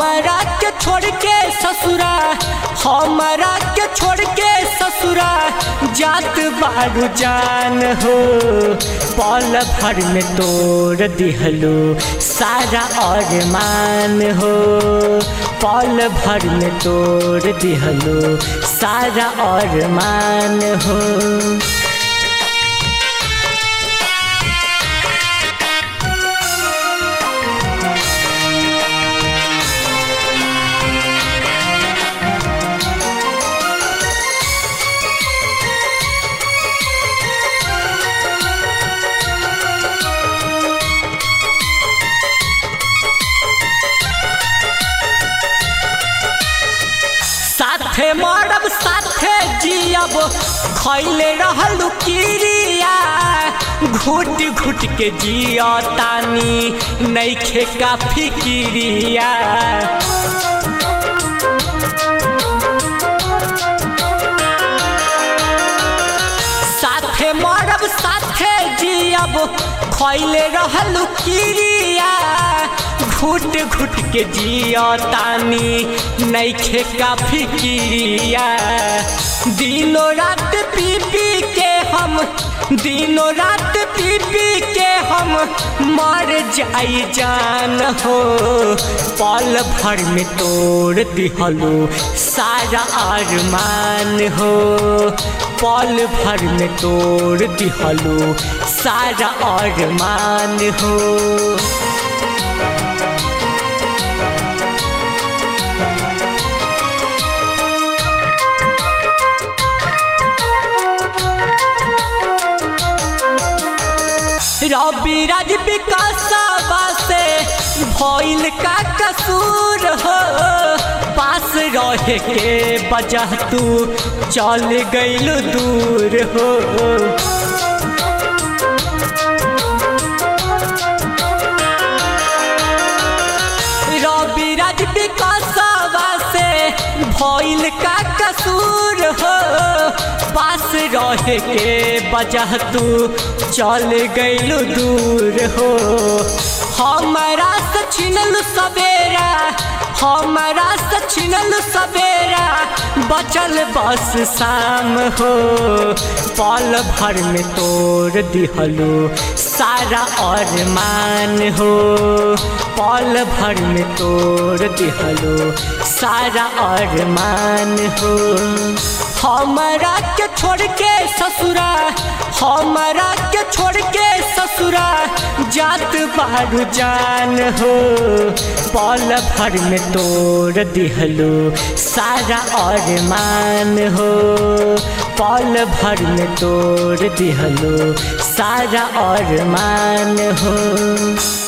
हमरा के छोड़ के ससुरा हमरा के छोड़ के ससुरा जात बारू जान हो पल भर में तोड़ दिहलो सारा और मान हो पल भर में तोड़ दिहलो सारा और मान हो साथे मरब साथे जियब खैले रहलू किरिया घुट घुट के जिया तानी नैखे का फिकिरिया साथे मरब साथे जियब खैले रहलू किरिया घुट घुट के जिया तानी नैखे का फिकिरिया दिनों रात पी पी के हम दिनों रात पी पी के हम मर जाई जान हो पल भर में तोड़ दिहलो सारा अरमान हो पल भर में तोड़ दिहलो सारा अरमान हो रवि राज विकासवा से भइल का कसूर हो पास रहे के वजह तू चल गइल दूर हो रवि राज विकासवा से भइल का कसूर हो पास रहे के वजह तू चल गइल दूर हो हमारा से छिनल सवेरा हमारा से छिनल सवेरा बचल बस शाम हो पल भर में तोड़ दिहलो सारा और मान हो पल भर में तोड़ दिहलो सारा और मान हो हमरा के छोड़ के ससुरा हमरा के छोड़ के ससुरा जात बारू जान हो पल भर में तोड़ दिहलो सारा और मान हो पल भर में तोड़ दिहलो सारा और मान हो